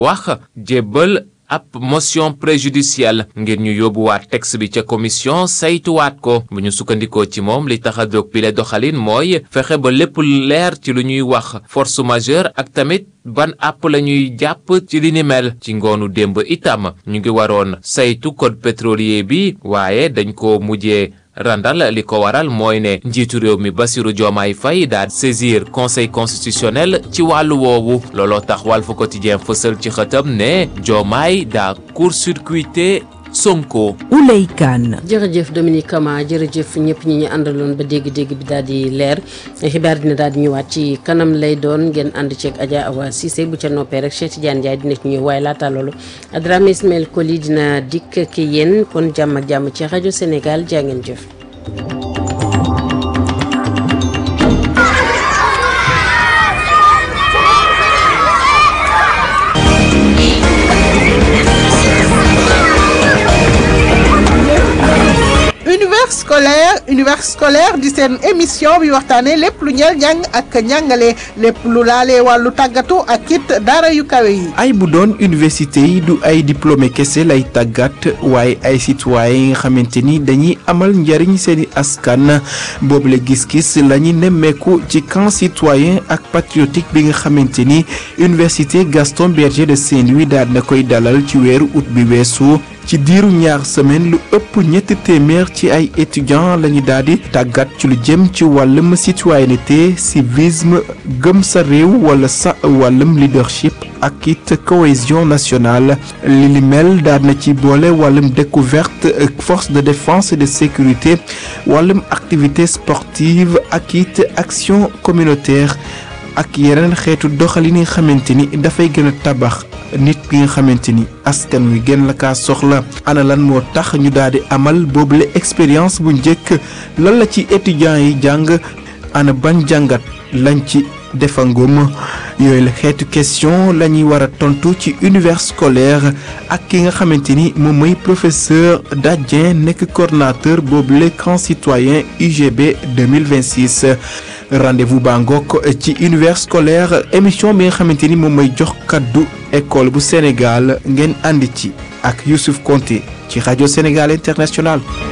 wax jébbal ab motion préjudicielle ngir ñu yóbbuwaat texte bi ca commission saytuwaat ko bu ñu sukkandikoo ci moom li tax a jóg bi le doxalin mooy fexe ba lépp leer ci lu ñuy wax force majeure ak tamit ban àpp la ñuy jàpp ci li ni mel ci ngoonu démb itam ñu ngi waroon saytu code pétrolier bi waaye dañ ko mujjee randal li ko waral mooy ne njiitu réew mi Bassirou Diomaye Faye daal saisir conseil constitutionnel ci wàllu woowu looloo tax Walf Quotidien fësal ci xëtam ne Diomaye daa court-circuité Sonko. Ouley Kane. jërëjëf Dominique Kama jërëjëf ñëpp ñi ñu àndaloon ba dégg-dégg bi daal di leer xibaar dina daal di ñëwaat ci kanam lay doon ngeen ànd ceeg Adja Awa Cissé bu ca noppee rek Cheikh Tidiane Ndiaye dina ci ñëw waaye laata loolu Adrame Ismaël Koli dina dikk ki yéen kon jàmm ak jàmm ci rajo Sénégal jaa ngeen jëf. univers scolaire univers scolaire di seen émission bi waxtaanee lépp lu ñeel njàng ak njàngale lépp lu laalee wàllu tàggatu ak it daara yu kawe yi. ay bu doon université yi du ay diplômé kese lay tàggat waaye ay citoyen yi nga xamante ni dañuy amal njariñ seeni askan boobule gis-gis la ñu nemmeeku ci camp citoyen ak patriotique bi nga xamante ni université Gaston Berger de Saint-Louis daal na koy dalal ci weeru août bi weesu. ci diiru ñaar semaine lu ëpp ñetti téeméer ci ay étudiants lañu daal di tàggat ci lu jëm ci wàllum citoyenneté civisme gëm sa réew wala sa wàllum leadership ak it cohésion nationale li li mel daal na ci boole wàllum découverte force de défense et de sécurité wàllum activité sportive ak it action communautaire ak yeneen xeetu doxalin yi nga xamante ni dafay gën a tabax nit ki nga xamante ni askan wi gën la kaa soxla ana lan moo tax ñu daal di amal boobule expérience bu njëkk lan la ci étudiants yi jàng ana ban jàngat lañ ci defangum yooyu la xeetu question la ñuy war a tontu ci univers scolaire ak ki nga xamante ni moom mooy professeur Dadien nekk coordonnateur boobule camp citoyen UGB 2026 rendez-vous baa ngoog ci univers scolaire émission bi nga xamante ni moom mooy jox kaddu école bu Sénégal ngeen ànd ci ak Youssouf Konté ci rajo Sénégal International